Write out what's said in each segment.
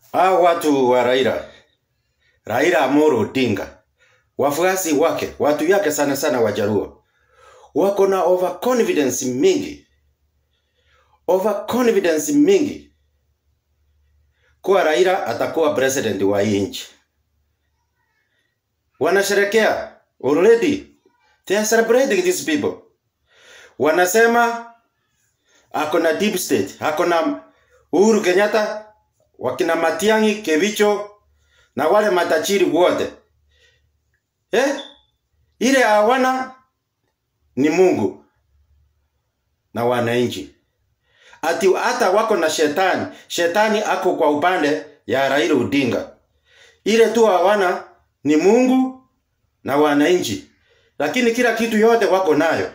Hao watu wa Raila, Raila Amolo Odinga, wafuasi wake, watu yake sana sana Wajaluo, wako na overconfidence mingi, overconfidence mingi kuwa Raila atakuwa president wa hii nchi. Wanasherekea already, they are celebrating these people. Wanasema ako na deep state, ako na Uhuru Kenyatta, wakina Matiang'i, Kevicho na wale matachiri wote eh? Ile hawana ni Mungu na wananchi. Ati hata wako na shetani, shetani ako kwa upande ya Raila Odinga. Ile tu hawana ni Mungu na wananchi, lakini kila kitu yote wako nayo.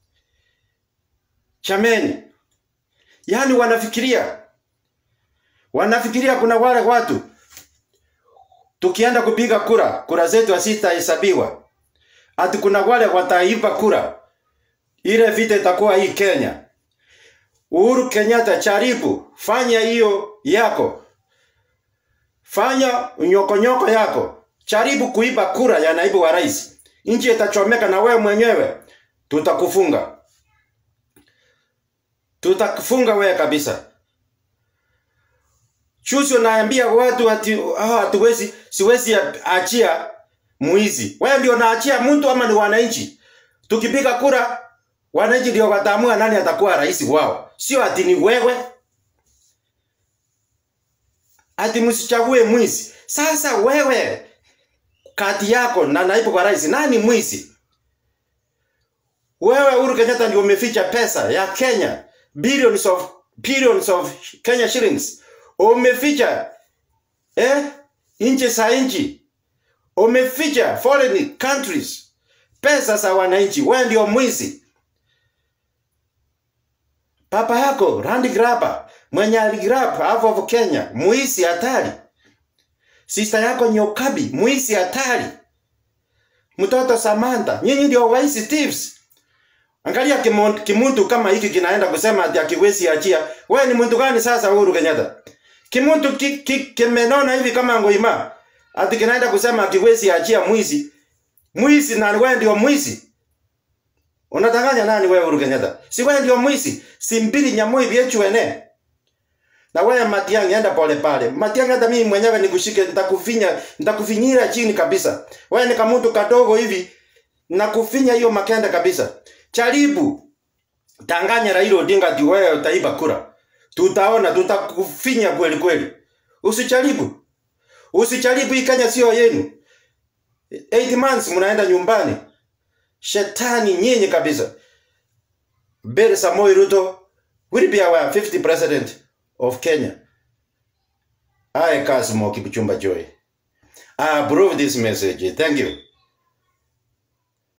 Chameni, yaani wanafikiria wanafikiria kuna wale watu tukienda kupiga kura, kura zetu hazitahesabiwa. Ati kuna wale wataiba kura, ile vita itakuwa hii Kenya. Uhuru Kenyatta, jaribu fanya hiyo yako, fanya nyokonyoko yako, jaribu kuiba kura ya naibu wa rais, nchi itachomeka na wewe mwenyewe tutakufunga, tutakufunga wewe kabisa. Chusi unaambia watu ati ah, hatuwezi siwezi achia mwizi. Wewe ndio unaachia mtu ama ni wananchi? Tukipiga kura wananchi ndio wataamua nani atakuwa rais wao. Sio ati ni wewe. Ati msichague mwizi. Sasa wewe kati yako na naibu wa rais nani mwizi? Wewe Uhuru Kenyatta ndio umeficha pesa ya Kenya billions of billions of Kenya shillings umeficha eh, nchi za nchi, umeficha foreign countries, pesa za wananchi. Wewe ndio mwizi. Papa yako land grabber, mwenye aligrab half of Kenya, mwizi hatari. Sister yako Nyokabi, mwizi hatari. Mtoto Samantha, nyinyi ndio waizi thieves. Angalia kimuntu, kimuntu kama hiki kinaenda kusema ati akiwezi achia. Wewe ni mtu gani sasa Uhuru Kenyatta? Kimuntu ki, ki, kimenona hivi kama ngoima. Ati kinaenda kusema akiwezi achia mwizi. Mwizi na wewe ndio mwizi. Unatanganya nani wewe Uhuru Kenyatta? Si wewe ndio mwizi. Si mbili nyamoi vyechu ene. Na wewe Matiang'i enda pole pale. Matiang'i hata mimi mwenyewe nikushike nitakufinya, nitakufinyira chini kabisa. Wewe ni kama mtu kadogo hivi nakufinya hiyo makenda kabisa. Jaribu tanganya Raila Odinga ati wewe utaiba kura. Tutaona, tutakufinya kweli kweli. Usijaribu. Usijaribu, hii Kenya sio yenu. 8 months mnaenda nyumbani. Shetani nyinyi kabisa. Bere Samoei Ruto will be our 50th president of Kenya. I, Kasmo Kipchumba Joy. I approve this message. Thank you.